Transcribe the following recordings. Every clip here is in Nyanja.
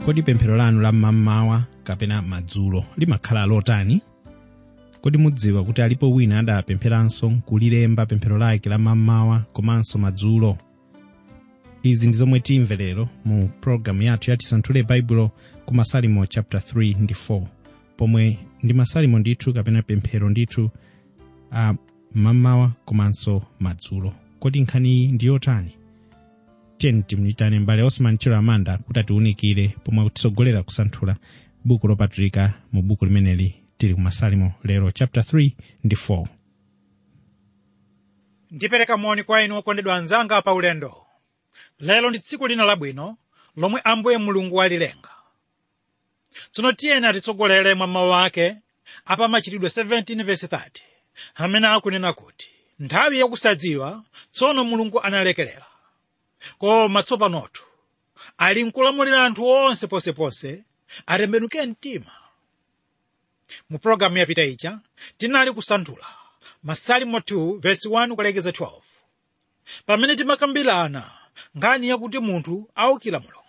kodi pemphero lanu la mmamawa kapena madzulo limakhala lotani kodi mudziwa kuti alipo wina adapempheranso kulilemba pemphero lake la mmamawa komanso madzulo izi ndi zomwe timve lero mu pologalamu yathu yati santhule baibulo ku masalimo chapter 3 ndi 4 pomwe ndi masalimo ndithu kapena pemphero ndithu a mmamawa komanso madzulo kodi nkhani iyi ndi yotani tiyeni timuyitane mbale osman chilo amanda kuti atiwunikire pomwe akutisogolera kusanthula buku lopatulika mu buku limeneli tili ku masalimo lero chapter 3 ndi 4 ndipereka moni kwa inu okondedwa anzanga pa ulendo lero ndi tsiku lina labwino lomwe ambuye mulungu walilenga tsono tiyeni atitsogolere mwa mawu ake apa machitidwe 17 verse 30 amene akunena kuti nthawi yakusadziwa tsono mulungu analekerera koma tsopanotu ali nkulamulira anthu onse ponseponse atembenuke mtima mu pologalamu yapita ija tinali kusanthula masalimo 2 verse 1 kulekeza 12 pamene timakambirana nkhani yakuti munthu aukira mulungu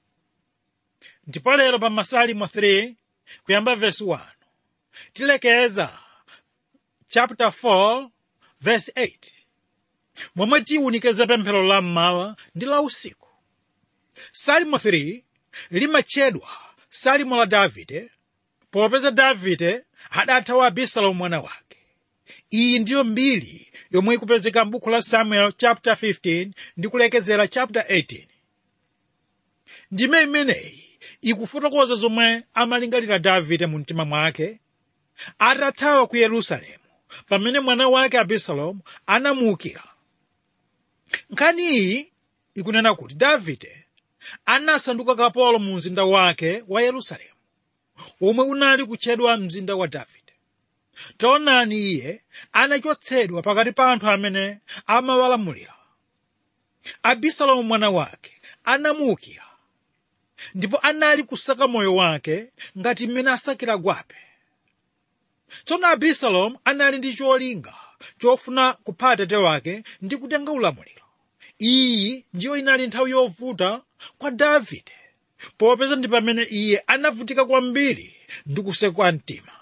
ndipo lero pa masalimo 3 kuyamba verse 1 tilekeza chapter 4 verse 8 momwe tiwunikeze pemphero la mmawa ndi la usiku salimo 3 limatchedwa salimo la davide popeza davide adathawa abisalomu mwana wake iyi ndiyo mbiri yomwe ikupezeka m'buku la samuel chapter 15 ndi kulekezera chapter 18 ndime imeneyi ikufotokoza zomwe amalingalira davide mu mtima mwake atathawa ku yerusalemu pamene mwana wake abisalomu anamuukira nkhani iyi ikunena kuti davide anasanduka kapolo mu mzinda wake wa yerusalemu omwe unali kutchedwa mzinda wa davide taonani iye anachotsedwa pakati pa anthu amene amawalamulira abisalomu mwana wake anamuukira ndipo anali kusaka moyo wake ngati mmene asakira gwape tsono abisalomu anali ndi cholinga chofuna kupha atate wake ndi kutenga ulamuliro iyi ndiyo inali nthawi yovuta kwa davide popeza ndi pamene iye anavutika kwambiri ndi kusekwa mtima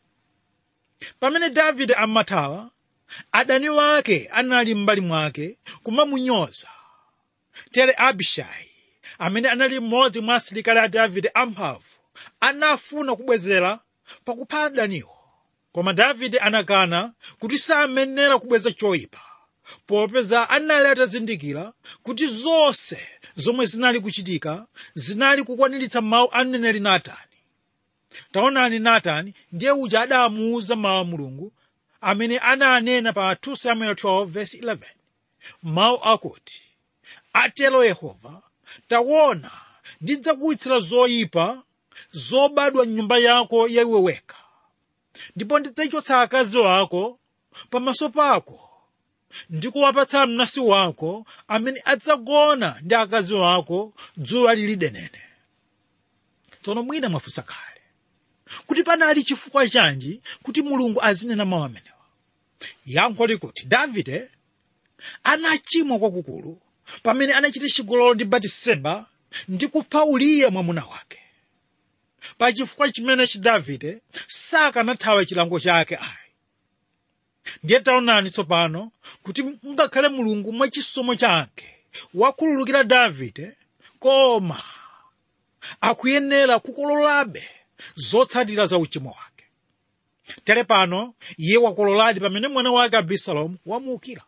pamene davide amathawa adani wake anali m'mbali mwake kumamunyoza tere abishai amene anali mmodzi mwa asilikali a davide amphamvu anafuna kubwezera pakupha adaniwo koma davide anakana kuti samenera kubweza choyipa popeza anali atazindikira kuti zonse zomwe zinali kuchitika zinali kukwaniritsa mawu a mneneri natani taonani natani ndiye uja adamuwuza mawu a mulungu amene ananena pa 2 samuel 12 verse 11 mawu akuti atero yehova taona ndidzakuwitsira zoyipa zobadwa m'nyumba yako yaiwe wekha ndipo ndidzachotsa akazi wako pamaso pako ndi kuwapatsa mnansi wako amene adzagona ndi akazi wako dzuwa lili denene tsono mwina mwafunsa kale kuti panali chifukwa chanji kuti mulungu azinena mawu amenewa yankho likuti davide anachimwa kwakukulu pamene anachita chigololo ndi batiseba ndi kupha uriya mwamuna wake pa chifukwa chimenechi davide sakanathawa chilango chake ayi ndiye taonani tsopano kuti ngakhale mulungu mwachisomo chake wakhululukira davide koma akuyenera kukololabe zotsatira za uchimo wake tere pano iye wakololadi pamene mwana wake abisalomu wamuukira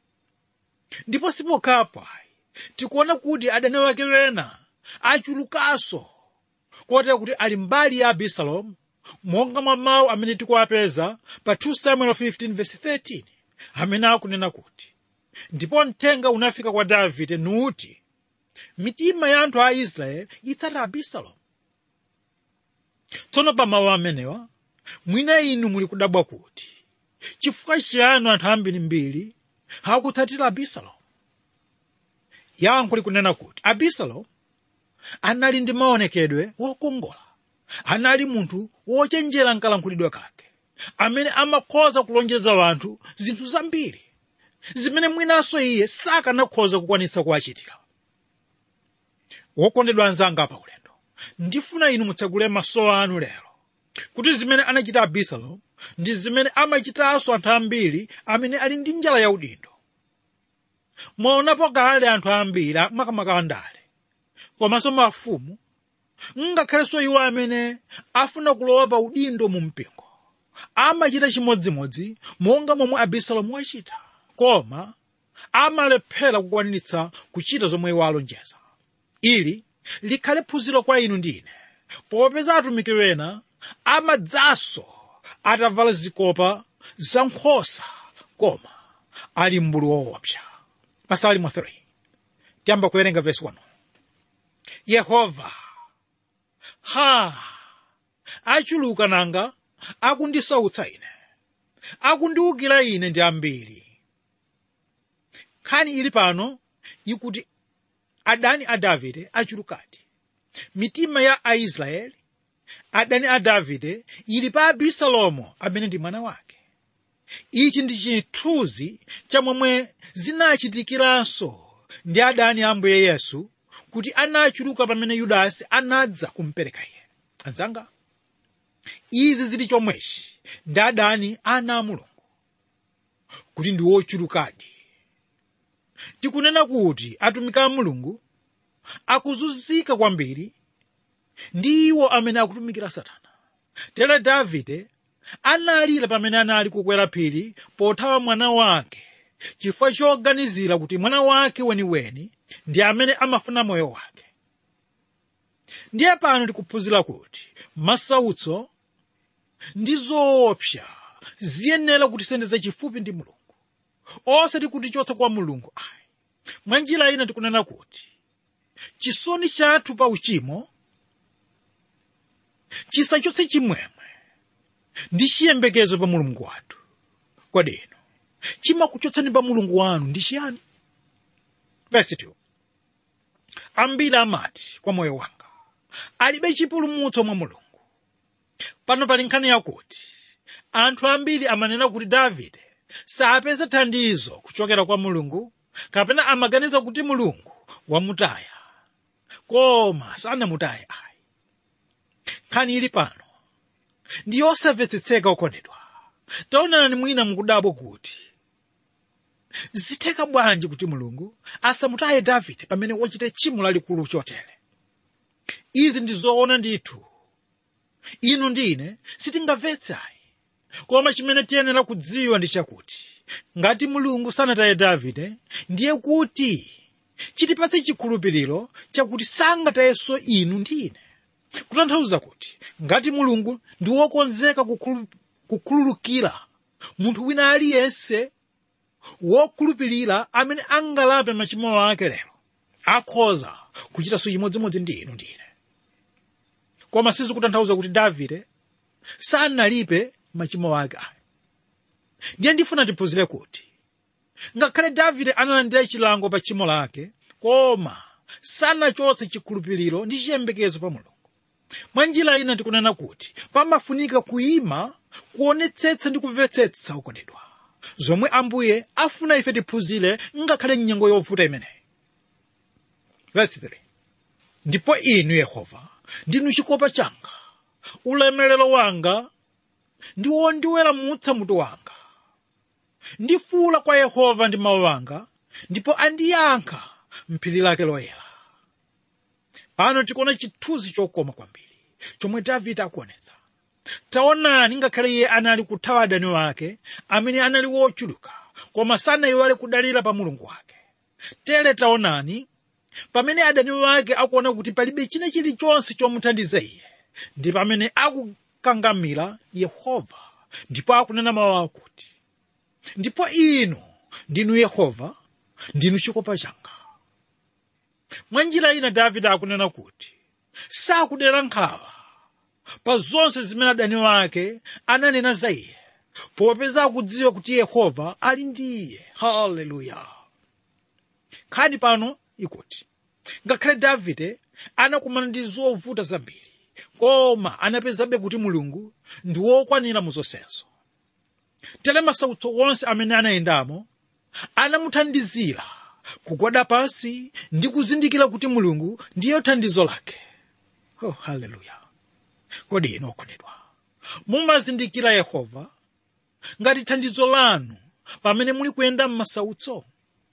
ndipo sipokhapo tikuona kuti adani wake wena achulukanso kotero kuti ali mbali ya abisalomu monga mwa mawu amene tikuwapeza pa 2 samuel 15 verse 13 amene akunena kuti ndipo mthenga unafika kwa davide nuti mitima ya anthu a israeli itsata abisalomu tsono pa mawu amenewa mwina inu muli kudabwa kuti chifukwa chiyani anthu ambirimbiri akutsatira abisalomu yankho likunena kuti abisalomu anali ndi maonekedwe wokongola anali munthu wochenjera nkalankhulidwe kake amene amakhoza kulonjeza wanthu zinthu zambiri zimene mwinanso iye sakanakhoza kukwanitsa kuwachitira wokondedwa anzanga pa ulendo ndifuna inu mutsegule maso anu lero kuti zimene anachita abisalomu ndi zimene amachitanso anthu ambiri amene ali ndi njala yaudindo mwaonapo kale anthu ambiri makamaka andale komanso mafumu ngakhalenso iwo amene afuna kulowa pa udindo mu mpingo amachita chimodzimodzi monga momwe abisalomu wachita koma amalephera kukwaniritsa kuchita zomwe iwo alonjeza ili likhale phunziro kwa inu ndi ine popeza atumiki ena amadzanso atavala zikopa za nkhosa koma ali mbulu woopsa masalimo 3 tiyamba kuwerenga vesi 1 yehova ha achuluka nanga akundisautsa ine akundiwukira ine ndi ambiri nkhani ili pano ikuti adani a davide achulukadi mitima ya aisraeli adani a davide ili pa abisalomu amene ndi mwana wake ichi ndi chithunzi cha momwe zinachitikiranso ndi adani a ambuye yesu kuti anachuluka pamene yudasi anadza kumpereka iye anzanga izi zili chomwechi ndi adani ana a mulungu kuti ndi wochulukadi tikunena kuti atumiki a mulungu akuzunzika kwambiri ndi iwo amene akutumikira satana tere davide analira pamene anali kukwera phiri pothawa mwana wake chifukwa choganizira kuti mwana wake weniweni ndi amene amafuna moyo wake ndiye pano tikuphunzira kuti masautso ndi zoopsa ziyenera kutisendeza chifupi ndi mulungu osati kutichotsa kwa mulungu ayi mwa njira ina tikunena kuti chisoni chathu pa uchimo chisachotse chimwemwe ndi chiyembekezo pa mulungu wathu kodi inu chimakuchotsani pa mulungu wanu ndi chiyani verse 2 ambiri amati kwa moyo wanga alibe chipulumutso mwa mulungu pano pali nkhani yakuti anthu ambiri amanena kuti davide sapeza thandizo kuchokera kwa mulungu kapena amaganiza kuti mulungu wamutaya koma sanamutaye ayi nkhani ili pano ndi yosamvetsetseka okondedwa taonani mwina mukudabwa kuti zitheka bwanji kuti mulungu asamutaye davide pamene wachita tchimo lalikulu chotere izi ndi zoona ndithu inu ndi ine sitingamvetse ayi koma chimene tiyenera kudziwa ndi chakuti ngati mulungu sanataye davide ndiye kuti chitipatse chikhulupiriro chakuti sangatayenso inu ndi ine kutanthauza kuti ngati mulungu ndi wokonzeka kukhulu- kukhululukira munthu wina aliyense wokhulupirira amene angalape machimo ake lero akhoza kuchitanso chimodzimodzi ndi inu ndi ine koma sizikutanthauza kuti davide sanalipe machimo ake ayi ndiye ndifuna tiphunzire kuti ngakhale davide analandira chilango pa tchimo lake koma sanachotse chikhulupiriro ndi chiyembekezo pa mulungu mwa njira ina tikunena kuti pamafunika kuyima kuonetsetsa ndi kumvetsetsa okondedwa zomwe ambuye afuna ife tiphunzire ngakhale mnyengo yovuta imeneyi verse 3 ndipo inu yehova ndinu chikopa changa ulemerero wanga ndi wondiweramutsa mutu wanga ndifuula kwa yehova ndi mawu anga ndipo andiyankha mphiri lake loyera pano tikuona chithunzi chokoma kwambiri chomwe davide akuonetsa taonani ngakhale iye anali kuthawa adani wake amene anali wochuluka koma sanayiwale kudalira pa mulungu wake tere taonani pamene adani wake akuona kuti palibe china chilichonse chomuthandiza iye ndi pamene akukangamira yehova ndipo akunena mawu akuti ndipo inu ndinu yehova ndinu chikopa changa mwa njira ina davide akunena kuti sakudera nkhawa pa zonse zimene adani wake ananena za iye popeza akudziwa kuti yehova ali ndi iye haleluya nkhani pano ikuti ngakhale davide anakumana ndi zovuta zambiri koma anapezabe kuti mulungu ndi wokwanira mu zonsezo tere masautso onse amene anayendamo anamuthandizira kugwada pansi ndi kuzindikira kuti mulungu ndiye thandizo lake oh haleluya kodi inu okondedwa mumazindikira yehova ngati thandizo lanu pamene muli kuyenda m'masautso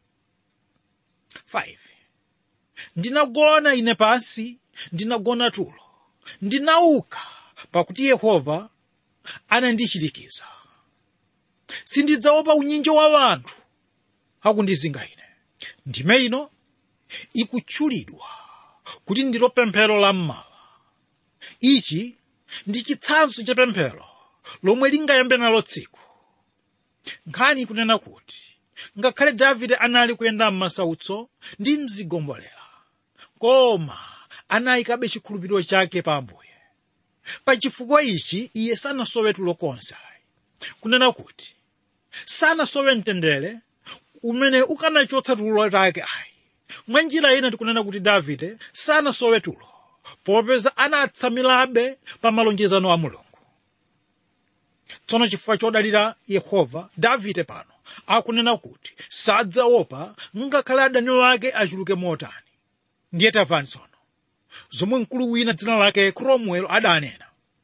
5 ndinagona ine pansi ndinagona tulo ndinauka pakuti yehova anandichirikiza sindidzaopa unyinjo wa wanthu akundizinga ine ndime ino ikutchulidwa kuti ndilo pemphero la mmawa ichi ndi chitsanzo cha pemphero lomwe lingayambe nalo tsiku nkhani ikunena kuti ngakhale davide anali kuyenda m'masautso ndi mzigombolera koma anayikabe chikhulupiriro chake pa ambuye pa chifukwa ichi iye sanasowe tulo konse kunena kuti sanasowe mtendere umene ukanachotsa tulo lake ayi mwa njira ina tikunena kuti davide sanasowe tulo popeza anatsamirabe pa malonjezano a mulungu tsono chifukwa chodalira yehova davide pano akunena kuti sadzaopa ngakhale adani wake achuluke motani ndiye tamvani tsono zomwe mkulu wina dzina lake cromwell adanena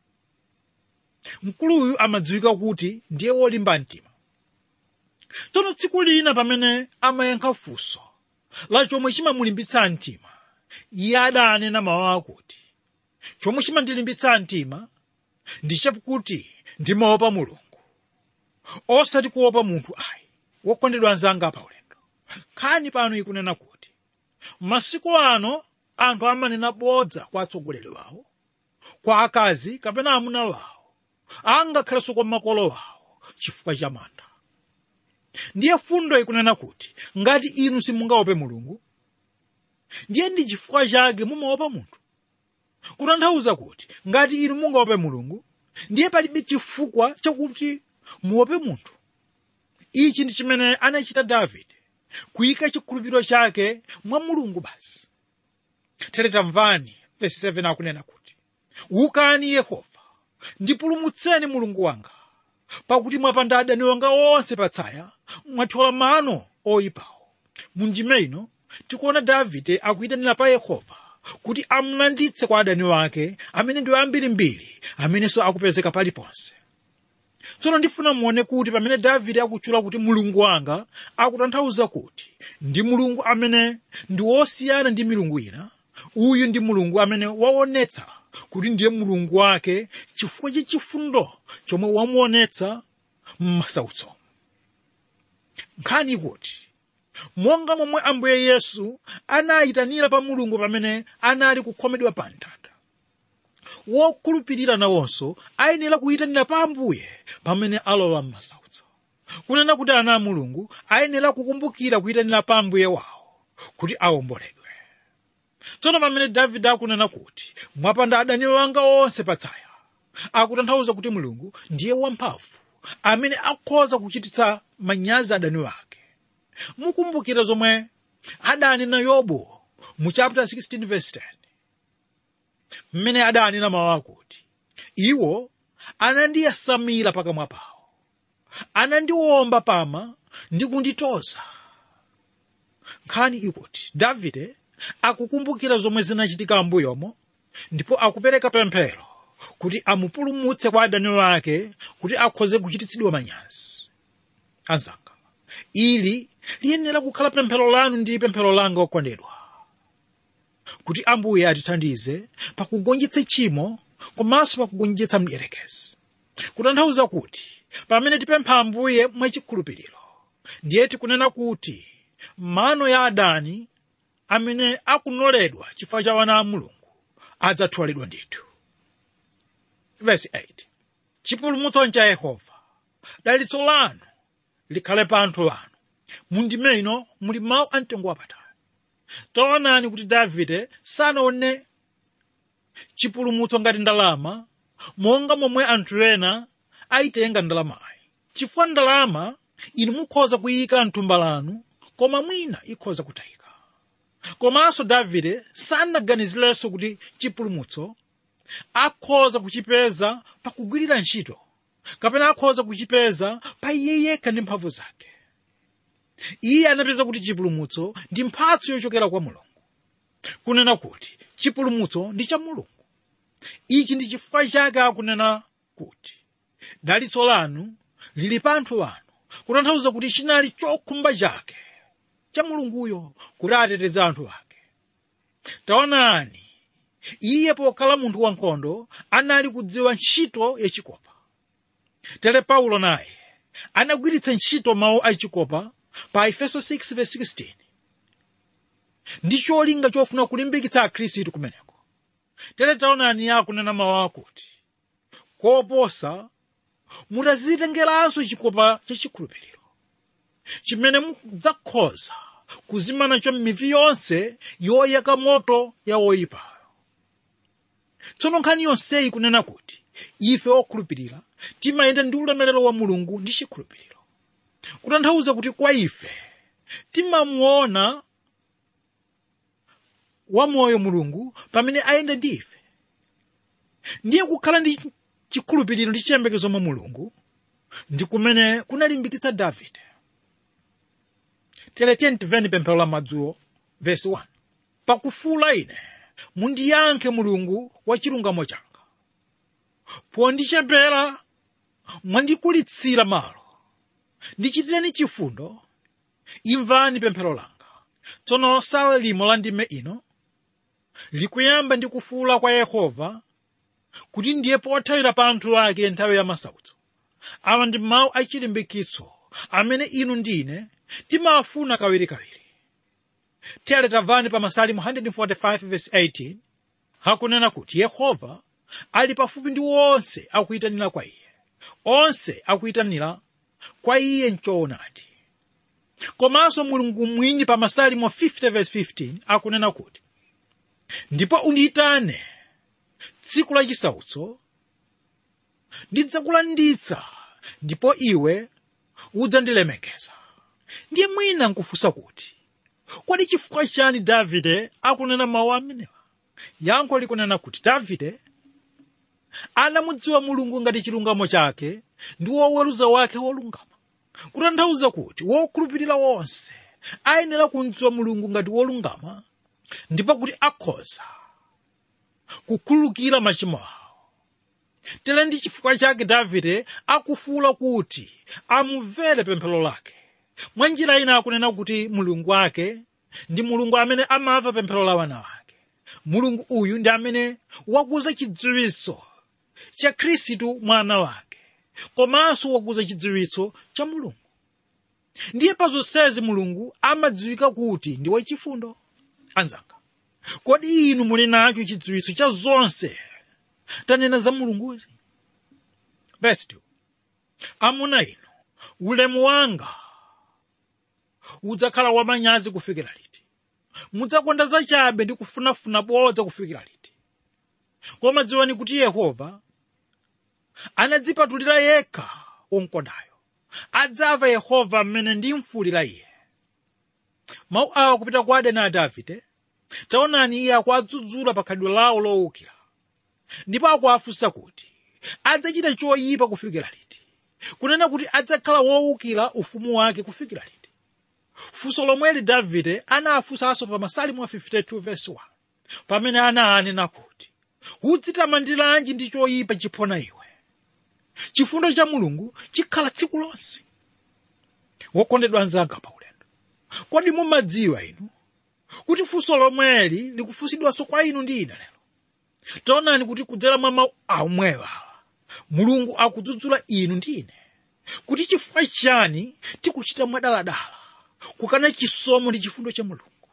mkuluyu amadziwika kuti ndiye wolimba mtima tsono tsiku lina pamene amayankha funso la chomwe chimamulimbitsa mtima iye adanena mawu akuti chomwe chimandilimbitsa mtima ndi chakuti ndimaopa mulungu osati kuopa munthu ayi wokondedwa anzanga pa ulendo nkhani pano ikunena kuti masiku ano anthu amanena bodza kwa atsogoleri wawo kwa akazi kapena amuna wawo angakhalenso kwa makolo wawo chifukwa cha mantha ndiye fundo ikunena kuti ngati inu simungaope mulungu ndiye ndi chifukwa chake mumaopa munthu kutanthauza kuti ngati inu mungaope mulungu ndiye palibe chifukwa chakuti muope munthu ichi ndi chimene anachita davide kuyika chikhulupiriro chake mwa mulungu basi tere tamvani vesi 7 akunena kuti ukani yehova ndipulumutseni mulungu wanga pakuti mwapanda adani wanga onse patsaya mwathyola mano oyipawo mundime ino tikuona davide akuyitanira pa yehova kuti amulanditse kwa adani wake amene ndi ambirimbiri amenenso akupezeka paliponse tsono ndifuna muone kuti pamene davide akutchula kuti mulungu wanga akutanthauza kuti ndi mulungu amene ndi wosiyana ndi milungu ina uyu ndi mulungu amene waonetsa kuti ndiye mulungu wake chifukwa cha chifundo chomwe wamuonetsa m'masautso nkhani ikuti monga momwe ambuye yesu anayitanira pa mulungu pamene anali kukhomedwa pa mtanda wokhulupirira nawonso ayenera kuyitanira pa ambuye pamene alowa m'masautso kunena kuti ana a mulungu ayenera kukumbukira kuyitanira pa ambuye wawo kuti awomboledwe tsono pamene davide akunena kuti mwapanda adani wanga onse patsaya akutanthauza kuti mulungu ndiye wamphamvu amene akhoza kuchititsa manyazi adani wake mukumbukira zomwe adanena yobu mu chapter 16 verse 10 mmene adanena mawu akuti iwo anandiyasamira pakamwa pawo anandiwomba pama ndi kunditoza nkhani ikuti davide akukumbukira zomwe zinachitika m'mbuyomo ndipo akupereka pemphero kuti amupulumutse kwa adani wake kuti akhoze kuchititsidwa manyazi anzanga ili liyenera kukhala pemphero lanu ndi pemphero langa okondedwa kuti ambuye atithandize pakugonjetsa tchimo komanso pakugonjetsa mdierekezi kutanthauza kuti pamene tipempha ambuye mwachikhulupiriro ndiye tikunena kuti mano ya adani amene akunoledwa chifukwa cha wana a mulungu adzathiwalidwa ndithu verse 8 chipulumutso cha yehova dalitso lanu likhale pa anthu anu mundime ino muli mawu amtengo wapatali taonani kuti davide sanaone chipulumutso ngati ndalama monga momwe anthu ena ayitenga ndalamayi chifukwa ndalama inu mukhoza kuyika mthumba lanu koma mwina ikhoza kutayika komanso davide sanaganizirenso kuti chipulumutso akhoza kuchipeza pakugwirira ntchito kapena akhoza kuchipeza pa iye yekha ndi mphamvu zake iye anapeza kuti chipulumutso ndi mphatso yochokera kwa mulungu kunena kuti chipulumutso ndi cha mulungu ichi ndi chifukwa chake akunena kuti dalitso lanu lili pa anthu anu kutanthauza kuti chinali chokhumba chake cha mulunguyo kuti ateteze anthu ake taonani iye pokhala munthu wankhondo anali kudziwa ntchito yachikopa tere paulo naye anagwiritsa ntchito mawu achikopa pa efeso 6:16 ndi cholinga chofuna kulimbikitsa akhristu kumeneko tere taonani akunena mawu akuti koposa mutazitengeranso chikopa chachikhulupiriro chimene mudzakhoza kuzima nacho mivi yonse yoyaka moto ya woyipayo tsono nkhani yonseyi kunena kuti ife okhulupirira timayenda ndi ulemerero wa mulungu ndi chikhulupiriro kutanthauza kuti kwa ife timamuona wamoyo mulungu pamene ayenda ndi ife ndiye kukhala ndi chikhulupiriro ndi chiyembekezo mwa mulungu ndi kumene kunalimbikitsa davide teletiyeni timveni pemphero la madzulo vesi 1 pakufuula ine mundiyankhe mulungu wa chilungamo changa pondichepera mwandikulitsira malo ndichitireni chifundo imvani pemphero langa tsono sawa limo la ndime ino likuyamba ndi kufuula kwa yehova kuti ndiye pothawira pa anthu ake nthawi ya masautso awa ndi mawu achilimbikitso amene inu ndine timafuna kawirikawiri tere tamvani pa masalimu 145:18 hakunena kuti yehova ali pafupi ndi wonse akuyitanira kwa iye onse akuyitanira kwa iye mchoonadi komanso mulungu mwini pa masalimu 50:15 akunena kuti ndipo undiyitane tsiku la chisautso ndidzakulanditsa ndipo iwe udzandilemekeza ndiye mwina nkufunsa kuti kodi chifukwa chani davide akunena mawu amenewa yankho likunena kuti davide anamudziwa mulungu ngati chilungamo chake ndi woweruza wake wolungama kutanthauza kuti wokhulupirira wonse ayenera kumdziwa mulungu ngati wolungama ndipo kuti akhoza kukhululukira machimo awo tere ndi chifukwa chake davide akufuula kuti amumvere pemphero lake mwa njira ina akunena kuti mulungu wake ndi mulungu amene amamva pemphero la wana wake mulungu uyu ndi amene wakuza chidziwitso cha khristu mwana wake komanso wakuza chidziwitso cha mulungu ndiye pa zonsezi mulungu amadziwika kuti ndi wachifundo anzanga kodi inu muli nacho chidziwitso cha zonse tanena za mulunguzi verse 2 amuna inu ulemu wanga udzakhala wamanyazi kufikira liti mudzakonda zachabe ndi kufunafuna bodza kufikira liti koma dziwani kuti yehova anadzipatulira yekha womkondayo adzamva yehova mmene ndimfuwulira iye mawu awa kupita kwa adani a davide taonani iye akuadzudzula pa khalidwe lawo lowukira ndipo akuafunsa kuti adzachita choyipa kufikira liti kunena kuti adzakhala wowukira ufumu wake kufikira liti funso lomweli davide anafunsanso pa masalimu a 52 verse 1 pamene ananena kuti udzitamandiranji ndi choyipa chiphona iwe chifundo cha mulungu chikhala tsiku lonse wokondedwa anzanga pa ulendo kodi mumadziwa inu kuti funso lomweli likufunsidwanso kwa inu ndi ine lero taonani kuti kudzera mwa mawu amwewa mulungu akudzudzula inu ndi ine kuti chifukwa chani tikuchita mwadaladala kukana chisomo ndi chifundo cha mulungu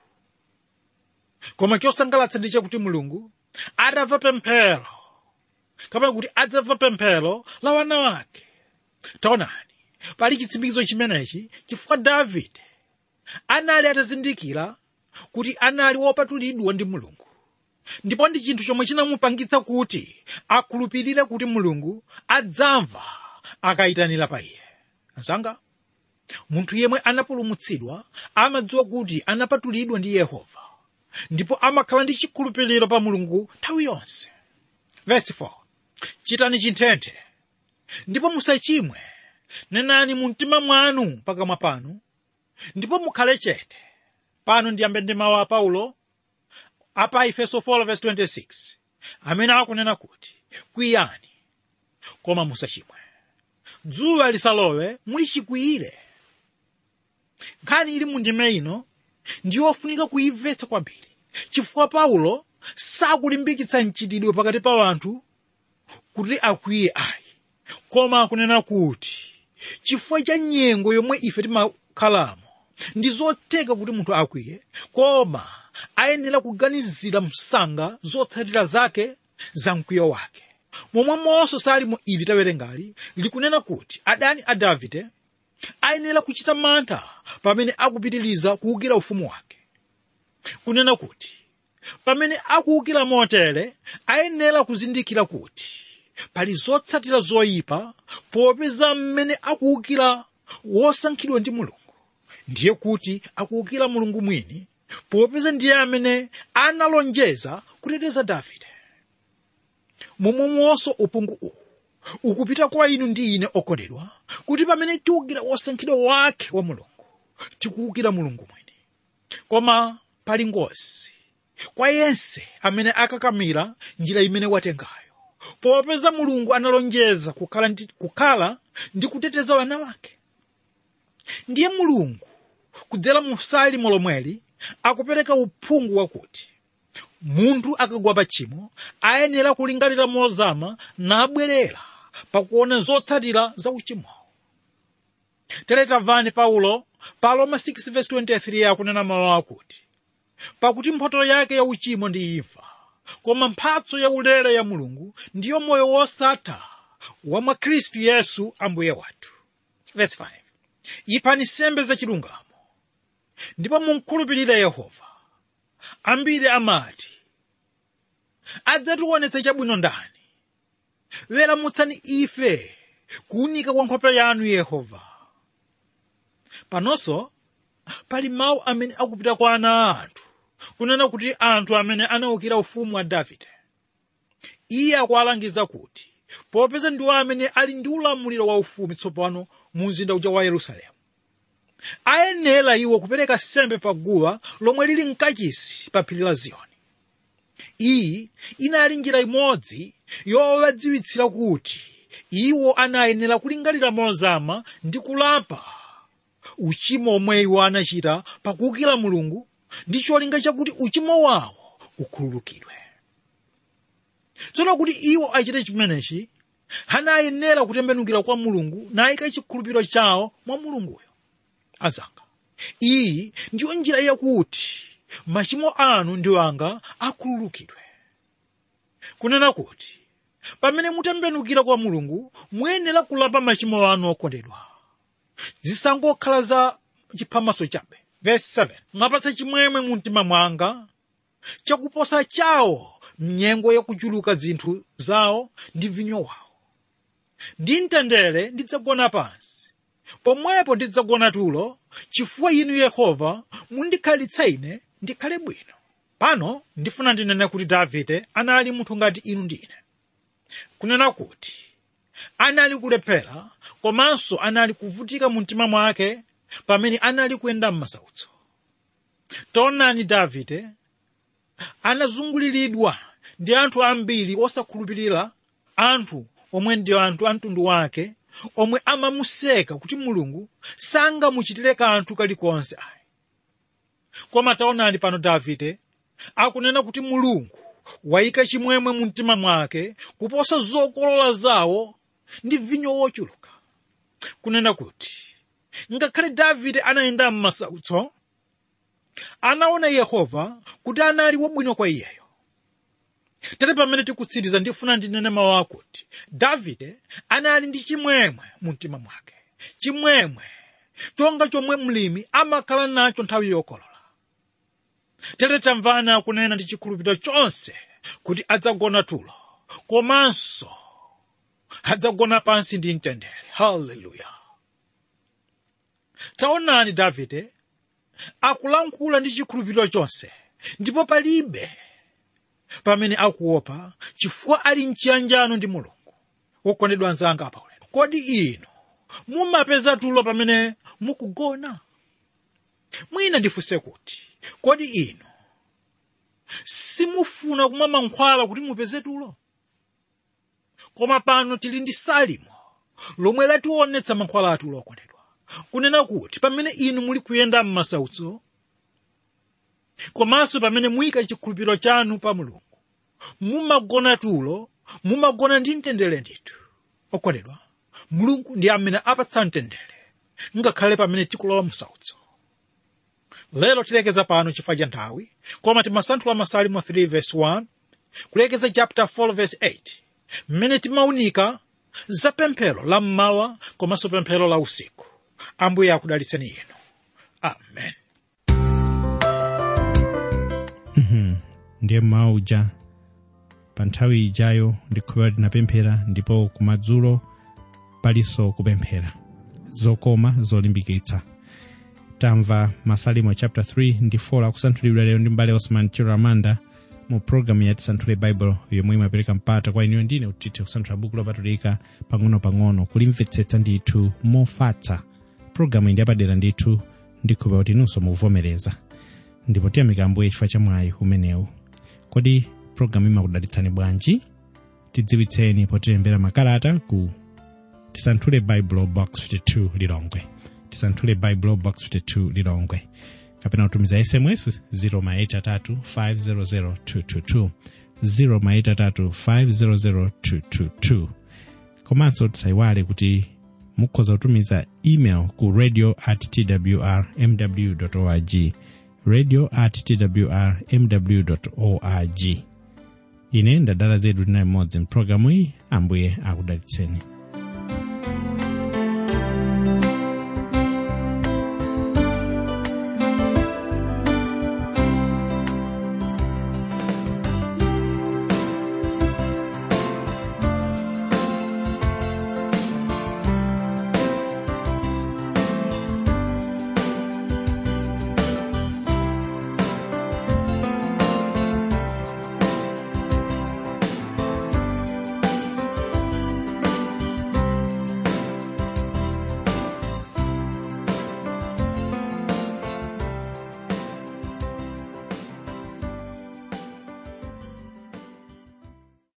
koma chosangalatsa ndi chakuti mulungu adamva pemphero kapena kuti adzamva pemphero la wana wake taonani pali chitsimikizo chimenechi chifukwa davide anali atazindikira kuti anali wopatulidwa ndi mulungu ndipo ndi chinthu chomwe chinamupangitsa kuti akhulupirire kuti mulungu adzamva akayitanira pa iye azanga munthu yemwe anapulumutsidwa amadziwa kuti anapatulidwa ndi yehova ndipo amakhala ndi chikhulupiriro pa mulungu nthawi yonse verse 4 chitani chinthenthe ndipo musachimwe nenani mu mtima mwanu pakamwa panu ndipo mukhale chete pano ndiyambe ndi mawu a paulo apa efeso 4:26 amene akunena kuti kwiyani koma musachimwe dzuwa lisalowe mulichikwiyire nkhani ili mundime ino ndiyofunika kuyimvetsa kwambiri chifukwa paulo sakulimbikitsa mchitidwe pakati pa anthu kuti akwiye ayi koma akunena kuti chifukwa cha nyengo yomwe ife timakhalamo ndi zotheka kuti munthu akwiye koma ayenera kuganizira msanga zotsatira zake za mkwiyo wake momwemonso salimo ili tawerengali likunena kuti adani a davide ayenera kuchita mantha pamene akupitiriza kuwukira ufumu wake kunena kuti pamene akuwukira motere ayenera kuzindikira kuti pali zotsatira zoyipa popeza mmene akuwukira wosankhidwa ndi mulungu ndiye kuti akuwukira mulungu mwini popeza ndiye amene analonjeza kuteteza davide momwemonso uphungu uwu ukupita kwa inu ndi ine okondedwa kuti pamene tiwukira wosankhidwa wake wa mulungu tikuwukira mulungu mwini koma pali ngozi kwa yense amene akakamira njira imene watengayo popeza mulungu analonjeza kukhala ndi, kukhala ndi kuteteza wana wake ndiye mulungu kudzera mu salimo lomweli akupereka uphungu wakuti munthu akagwa pa tchimo ayenera kulingalira mozama nabwerera pakuona zotsatira za uchimowo tere tamvani paulo pa roma 6:23 akunena mawu akuti pakuti mphotho yake ya uchimo ndi imfa koma mphatso yaulere ya mulungu ndiyo moyo wosatha wa mwa khristu yesu ambuye wathu Verse 5. ipani nsembe zachilungamo ndipo munkhulupirire yehova ambiri amati adzatiwonetsa chabwino ndani weramutsani ife kuwunika kwa nkhope yanu yehova panonso pali mawu amene akupita kwa ana a anthu kunena kuti anthu amene anawukira ufumu wa davide iye akuwalangiza kuti popeza ndiwo amene ali ndi ulamuliro wa ufumu tsopano mu mzinda uja wa yerusalemu ayenera iwo kupereka sembe pa guwa lomwe lili mkachisi pa phiri la ziyoni iyi inali njira imodzi yowadziwitsira kuti iwo anayenera kulingalira mozama ndi kulapa uchimo omwe iwo anachita pakuwukira mulungu ndi cholinga chakuti uchimo wawo ukhululukidwe tsono kuti iwo achite chimenechi anayenera kutembenukira kwa mulungu nayika chikhulupiriro chawo mwa mulunguyo azanga iyi ndiyo njira yakuti machimo anu ndi anga akhululukidwe kunena kuti pamene mutembenukira kwa mulungu muyenera kulapa machimo anu okondedwa zisangokhala za chiphamaso chabe verse 7 mwapatsa chimwemwe mu mtima mwanga chakuposa chawo mnyengo yakuchuluka zinthu zawo ndi vinyo wawo ndi mtendere ndidzagona pansi pomwepo ndidzagona tulo chifukwa inu yehova mundikhalitsa ine ndikhale bwino pano ndifuna ndinene kuti davide anali munthu ngati inu ndine kunena kuti anali kulephera komanso anali kuvutika mu mtima mwake pamene anali kuyenda m'masautso taonani davide anazunguliridwa ndi anthu ambiri osakhulupirira anthu omwe ndi anthu a mtundu wake omwe amamuseka kuti mulungu sangamuchitire kanthu kalikonse ayi koma taonani pano davide akunena kuti mulungu wayika chimwemwe mu mtima mwake kuposa zokolola zawo ndi vinyo wochuluka kunena kuti ngakhale davide anayenda m'masautso anaona yehova kuti anali wabwino kwa iyeyo tere pamene tikutsiriza ndifuna ndinene mawu akuti davide anali ndi chimwemwe mu mtima mwake chimwemwe chonga chomwe mlimi amakhala nacho nthawi yokolola tere tamvani akunena ndi chikhulupiriro chonse kuti adzagona tulo komanso adzagona pansi ndi mtendere haleluya taonani davide akulankhula ndi chikhulupiriro chonse ndipo palibe pamene akuopa chifukwa ali mchiyanjano ndi mulungu wokondedwa anzanga apaulendo kodi inu mumapeza tulo pamene mukugona mwina ndifunse kuti kodi inu simufuna kumwa mankhwala kuti mupeze tulo koma pano tili ndi salimo lomwe lationetsa mankhwala atulo okondedwa kunena kuti pamene inu muli kuyenda m'masautso komanso pamene muyika chikhulupiriro chanu pa mulungu mumagona tulo mumagona ndi mtendere ndithu okondedwa mulungu ndi amene apatsa mtendere ngakhale pamene tikulowa msautso lero tilekeza pano chifukwa cha nthawi koma timasanthula masalimo 3 verse 1 kulekeza chapter 4 verse 8 mmene timaunika za pemphero la mmawa komanso pemphero la usiku ambuye akudalitseni inu amen Mhm. ndiye mmawa uja pa nthawi ijayo ndikhulupirira tinapemphera ndipo kumadzulo palinso kupemphera zokoma zolimbikitsa tamva masalimo chapter 3 ndi 4 akusanthulidwa lero ndi mbale osman chiramanda mu programu ya tisanthule bible yomwe imapereka mpata kwa inuyo ndine kuti tithe kusanthula buku lopatulika pang'ono-pang'ono kulimvetsetsa ndithu mofatsa programu iyi ndi yapadera ndithu ndikhulupirira kuti inunso muvomereza ndipo tiyamika ambuye chifukwa cha mwayi umenewu kodi programu imakudalitsani bwanji tidziwitseni potilembera makalata ku tisanthule bible box 52 lilongwe tisanthule bible box 52 lilongwe kapena kutumiza sms 0maitatu 500222 0maitatu 500222 komanso tisayiwale kuti mukhoza kutumiza email ku radio at twr mw org radio at twr mw org ine ndadala zedu ndinayi mmodzi mpulogalamu iyi ambuye akudalitseni